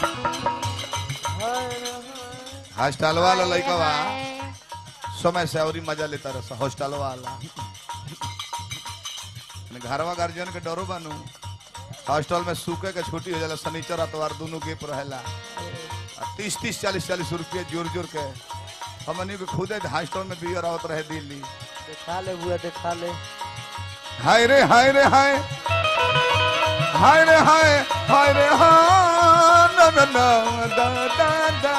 Hostel वाला लड़का बा समय से और मजा लेता रहा हॉस्टल वाला घरवा गार्जियन के डरो बनू हॉस्टल में सूखे के छुट्टी हो जाला शनिचर अतवार दोनों गेप रहेला तीस तीस चालीस चालीस रुपये जोर जोर के हमनी के खुदे हॉस्टल में बियर आवत रहे दिल्ली देखा ले बुआ देखा ले हाय रे हाय रे हाय हाय रे हाय हाय रे हाँ ना ना ना दा दा दा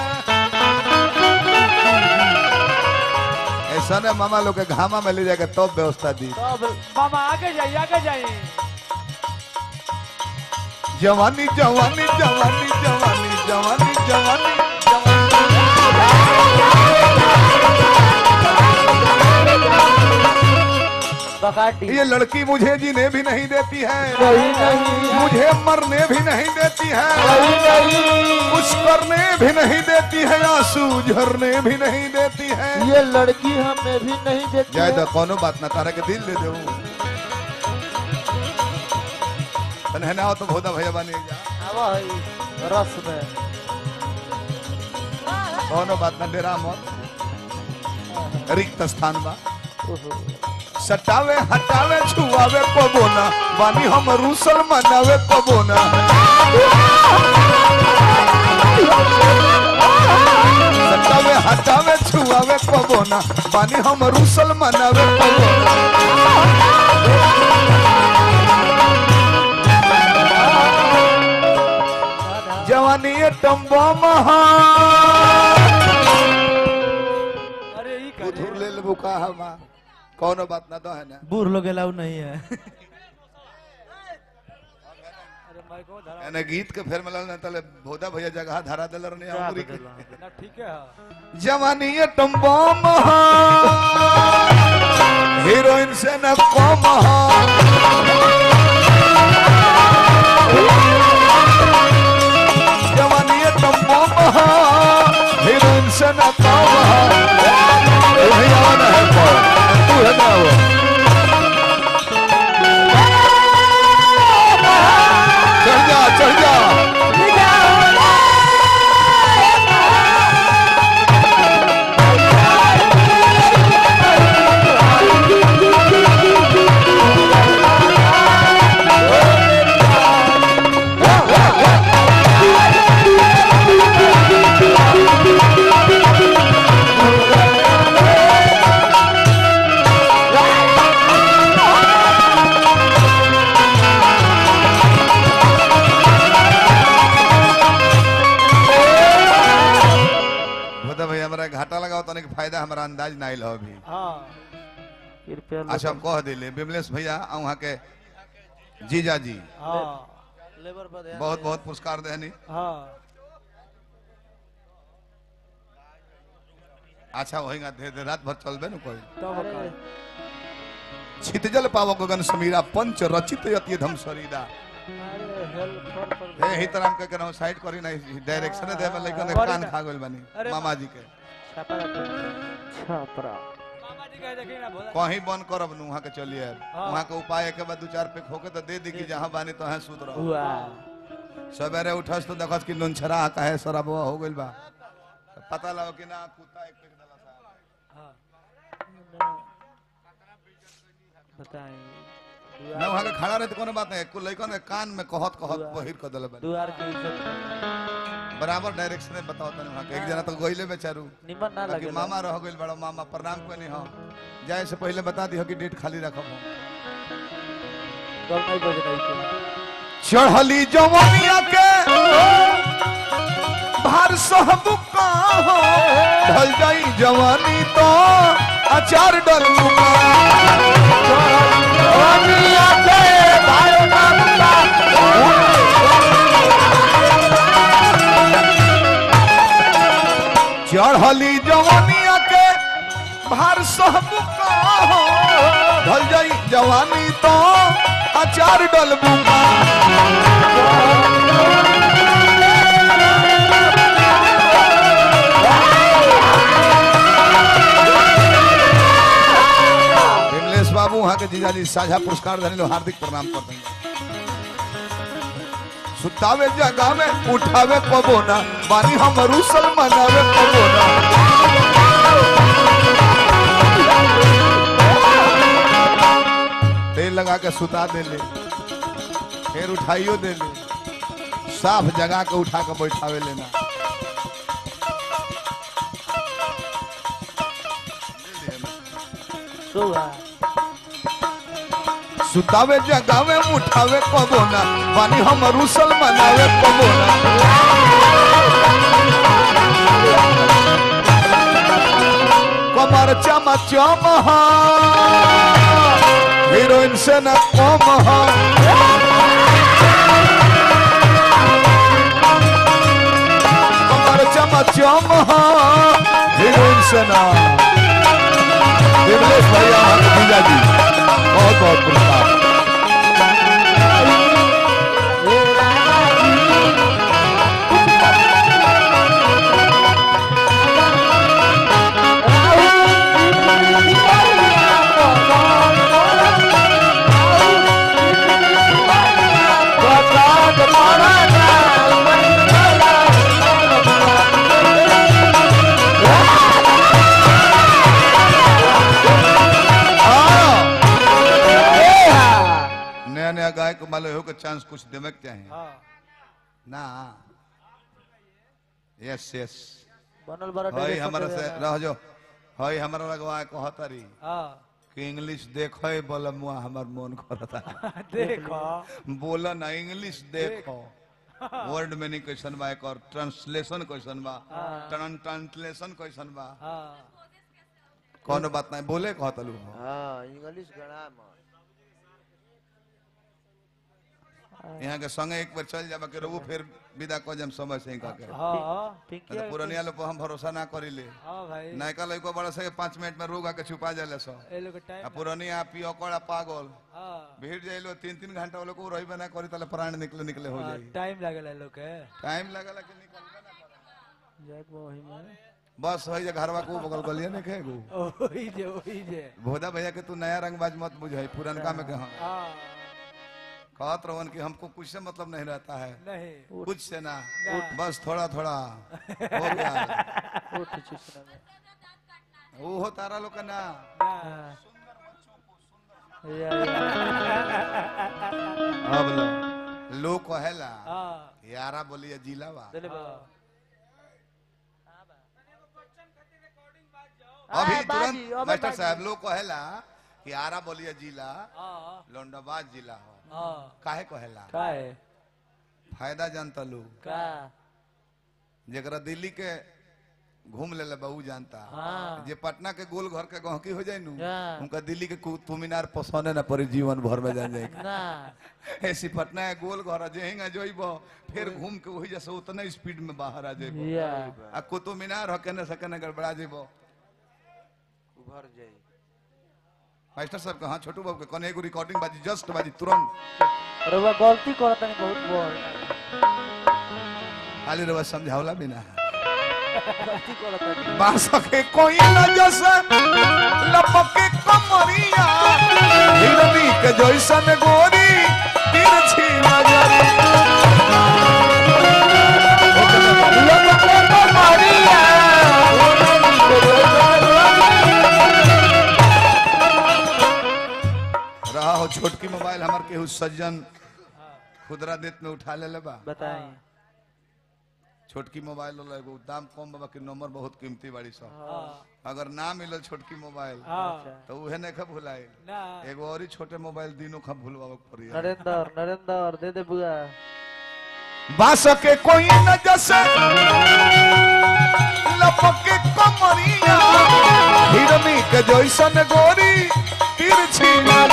ऐसा ने मामा लोग के घामा में ले जाके तब व्यवस्था दी तब मामा आगे जाइए आगे जाइए जवानी जवानी जवानी जवानी जवानी जवानी जवानी बकाटी ये लड़की मुझे जीने भी नहीं देती है नहीं नहीं मुझे मरने भी नहीं देती है नहीं नहीं कुछ करने भी नहीं देती है आंसू झरने भी नहीं देती है ये लड़की हमें भी नहीं देती जाए है। तो कोनो बात ना तारा के दिल दे दे तने ना हो तो भोदा भैया बने जा आवा है रस में कोनो बात ना डेरा मत रिक्त स्थान बा ओहो। सटावे हटावे छुआवे पबोना बानी हम रूसल मनावे पबोना सटावे हटावे छुआवे पबोना बानी हम रूसल मनावे पबोना जवानी ये टम्बा महा अरे ई का उधर ले लेबू का हमा कोनो बात ना दो है ना बूढ़ लोग अलाउ नहीं है अरे माइको धरा एने गीत के फेर मिलल ना तले भोदा भैया जगह धरा देल रहनी क्या अंगुरी के बदलवा? ना ठीक है जवानी ये टम्बा महा हीरोइन से न कम हा जवानी ये टम्बा महा हीरोइन से न कम हा ए भैया ना है पर तू है ना वो चढ़ जा चढ़ जा भोदा भैया हमरा घाटा लगाओ तने के फायदा हमरा अंदाज ना आइल हो अभी हाँ कृपया अच्छा हम कह दिले विमलेश भैया आ वहाँ के जीजा जी हाँ लेबर पर ध्यान बहुत बहुत पुरस्कार देनी हाँ अच्छा होएगा दे दे रात भर चलबे न कोई तब का छितजल पावक गगन समीरा पंच रचित यति धम शरीरा अरे हेल्प फॉर फॉर हे ही तरह के कहना साइड करी ना डायरेक्शन दे में लेकिन करी कान ना। खा गइल बानी अरे मामा जी के छापरा छापरा मामा जी कह देखी ना भोला कहीं बंद करब नु वहाँ के चलिए हाँ। वहाँ के उपाय के बाद दो चार पे खोके तो दे दी कि जहाँ बानी तो है सूत रहो हुआ सवेरे उठस तो देखस कि नुनछरा कहे शराबवा हो गइल बा तो पता लगा कि ना कुत्ता एक पेक दला सा हाँ बताएं ना वहाँ के खड़ा रहे तो कोनो बात नहीं कुल लइकन के कान में कहत कहत दुआ। बहिर कर देले बानी दुआर के इज्जत बराबर डायरेक्शन में बताओ तने वहाँ के एक जना तो गइले बेचारू निमन ना बाकी लगे मामा रह गइल बड़ा मामा प्रणाम कोनी हो जाए से पहले बता दी हो कि डेट खाली रखब हम गल नहीं बज रही थी चढ़ली जवानिया के भार सहब का हो ढल जाई जवानी तो अचार डल मुका जवानिया के भार सहब का चढ़ली जवानिया के भार सहब का हो ढल जाई जवानी तो अचार डल मुका विमलेश बाबू वहाँ के जीजाजी साझा पुरस्कार धनी लो हार्दिक प्रणाम करते हैं सुतावे जगावे उठावे पबोना बानी हम रूसल मनावे पबोना तेल लगा के सुता दे ले फिर उठाइयो दे ले साफ जगा के उठा के बैठावे लेना सुगा सुतावे जगावे उठावे पबोना बानी हम रूसल मनावे पबोना कमर चम चम हीरोइन से न कम हा कमर चम चम हीरोइन से न देवलेश भैया हमारे भैया जी बहुत बहुत पुरस्कार नया नया गायक माले हो के चांस कुछ देवे के चाहिए हाँ ना यस यस बनल बड़ा हई डेरे हमारा सटे से वाला। रह जो हई हमारा लगवा कहतरी हाँ कि इंग्लिश देखो बोल मुआ हमर मन करता देखो बोला ना इंग्लिश देखो वर्ड मीनिंग क्वेश्चन बा एक और ट्रांसलेशन क्वेश्चन बा ट्रां ट्रांसलेशन क्वेश्चन बा हाँ कौन बात नहीं बोले कहतलू हाँ इंग्लिश ग्रामर यहाँ के संगे एक बार चल जाबा के रहू फिर विदा कर जम समय से ही कह के हाँ पिंकी तो पुरानिया लोग पर हम भरोसा ना करिले हाँ भाई नयका लड़को बड़ा से पाँच मिनट में रोग आके छुपा जाले सो ए लोग के आ टाइम पुरानिया पियकड़ा पागल हाँ भीड़ जाइलो तीन तीन घंटा वो लोग को रही ना करी तले प्राण निकले निकले हो हाँ, जाई टाइम लागेला ए लोग के टाइम लगला कि निकलबे ना करे। जाक वही में बस है जे घरवा को बगल गलिया ने खेगू ओही जे ओही जे भोदा भैया के तू नया रंगबाज मत बुझाई पुरनका में के हम हाँ कहत रहन कि हमको कुछ से मतलब नहीं रहता है नहीं कुछ से ना ना। बस थोड़ा थोड़ा हो गया उठ चुसना में वो हो तारा लोग का ना हाँ या- अब लो लोग कहेला हाँ यारा बोलिए जिला बा चले बा अभी हाँ, बाजी, तुरंत अबे मास्टर बाजी। साहब लोग कहेला कि आरा बोलिए जिला हाँ लौंडाबाद जिला हो हाँ काहे कहेला का है फायदा जानता लोग का जरा दिल्ली के घूम ले बहू जानता हाँ। जे पटना के गोल घर के गहकी हो जाए नु हाँ। उनका दिल्ली के कुतुब मीनार पसंद ना पड़ी जीवन भर में जान जाए ना ऐसी पटना के गोल घर जे हिंगा जोइब फिर घूम के वही जैसे उतना स्पीड में बाहर आ जाइब या आ कुतुब मीनार हो केने से केने गड़बड़ा जाइब उभर जाई मास्टर साहब कहा छोटू बाबू के कने एगो रिकॉर्डिंग बाजी जस्ट बाजी तुरंत रउआ गलती करत नहीं बहुत बड़ खाली रवा समझावला भी ना गलती करत नहीं बांस के कोई न जैसे लपके कमरिया हिरनी के जैसन गोरी तिरछी नजर रहा हो छोटकी मोबाइल हमार केहू सज्जन खुदरा देत में उठा ले बा बताई छोटकी मोबाइल वाला एगो दाम कम बाबा के नंबर बहुत कीमती बाड़ी सब हाँ अगर ना मिलल छोटकी मोबाइल हाँ तो उहे नहीं खा भुलाए ना एगो और ही छोटे मोबाइल दिनों खा भूलवावे के पड़ी नरेंद्र नरेंद्र दे दे बुआ बांस के कोई न जैसे लपके कमरिया हिरनी के जैसन गोरी तिरछी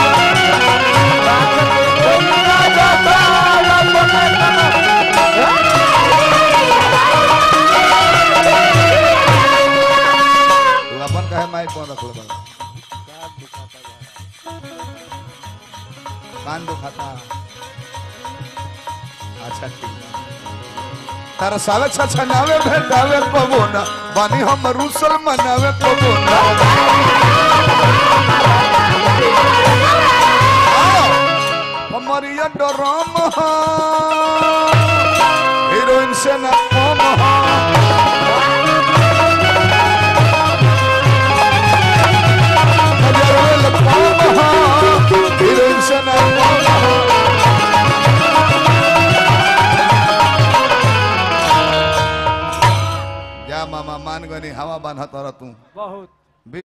तू अपन कहे माइक कौन रखल बा कान दुखाता अच्छा ठीक तारा सावे छछनावे भेटावे पवोना बानी हम रूसल मनावे पवोना हमर कमरिया डरम हो हीरोइन से न कम हो नजर में कम हो हीरोइन से न कम हो जा मामा मान गनी हवा बांधा तर तू बहुत